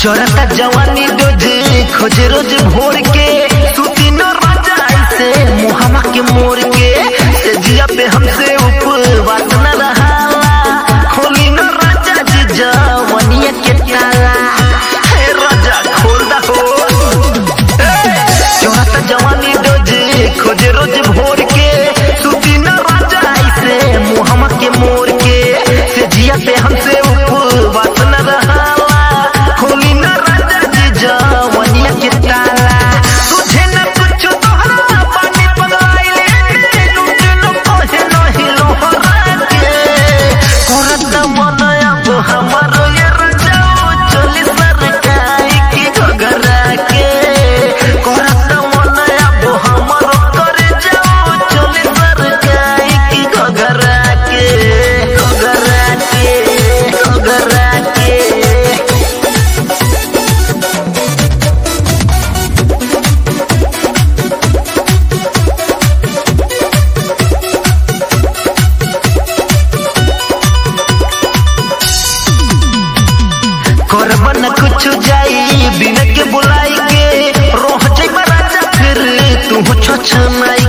चोरता जवानी रोज खोज रोज भोर के सुती न राजा ऐसे मुहामा के मोर के से जिया पे हमसे उपवास न रहाला खोली न राजा जी जवानिया के ताला हे राजा खोल दा हो चोरता जवानी रोज खोज रोज भोर के सुती न राजा ऐसे मुहामा के मोर के से जिया पे हमसे उपवास न रहाला खोली न राजा जी जवानिया के ताला तुझे न कुछ तोहरा पानी पगलाइले लूट लो कोहे नहीं लोहरा के करत मन अब हमारो ये रजाओ चली सरकाई की घगरा के करत मन अब हमारो करे जाओ चली सरकाई की घगरा के घगरा के घगरा के करब न कुछ जाई बिन के बुलाई के रोह जाई राजा फिर तू छछ